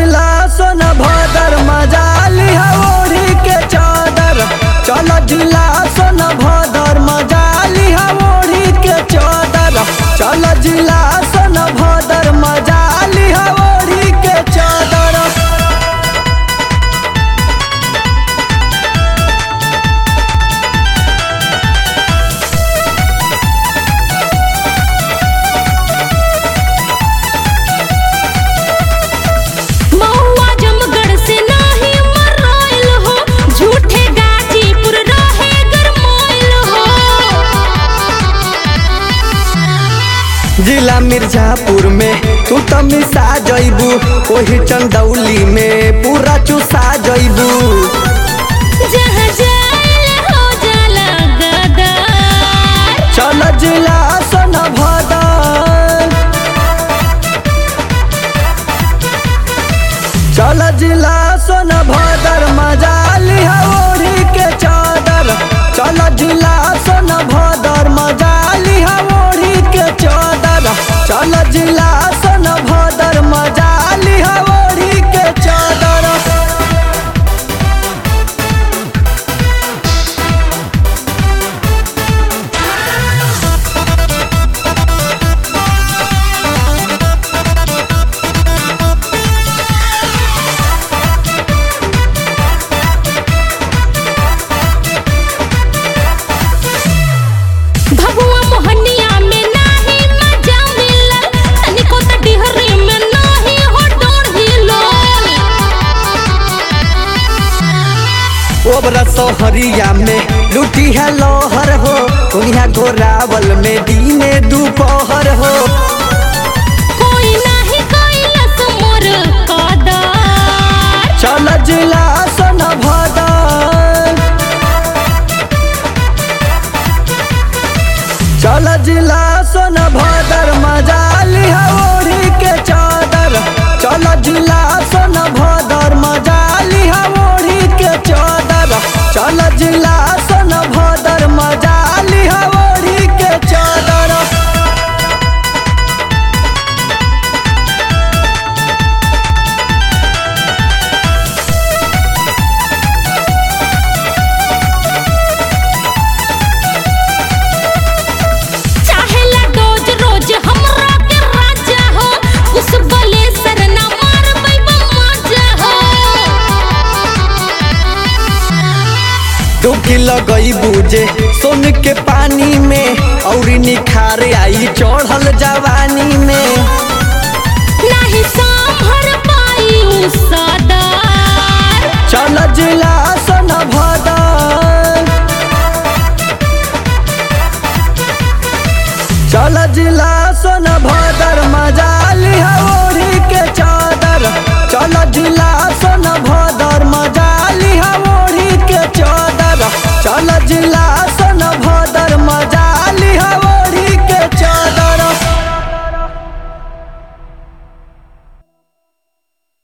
जिला सोन भदर मजाली ओढ़ी के चादर चल जिला सोन भदर मजाली ओढ़ी के चादर चल जिला सोन भदर मजाली ओढ़ी के चादर महुआ जमगढ़ से नाही मराइल हो झूठे गाजीपुर रहे गरमाइल हो जिला मिर्जापुर में तू त मिसा जइबू ओही चंदौली में पूरा चुसा जइबू जहाँ जाइल हो जाला गदर चल जिला सोन भदर चल जिला सोन भदर मजाली ओढ़ी के चादर चल जिला सोन भदर मजाली ओढ़ी के चादर चल जिला सोन भदर मजाली ओढ़ी के चादर भगवा मोहनिया में नाही मजा मिलल तनिको त डिहरी में नाही हो डोढ़िलो ओबरा सोहरिया में लुटी है लोहर हो दुनिया गोरावल में दीने दोपहर हो कोई नाही कैलस मोर कदर चल जिला सन भदर चल जिला सन भदर मजाली ओढ़ी के चादर चल जिला सन भदर मजाली ओढ़ी के चादर चल जिला सन भदर मजाली ओढ़ी के चादर चाहेला रोज रोज हमरा के राजा हो कुछ बोले सरना मार बैबा मजा हो डुबकी लगई बूझे सोन के पानी में औरी निखार आई चढ़ल जवानी में नाही संभर पाई उ सदर चल जिला सन भदर चल जिला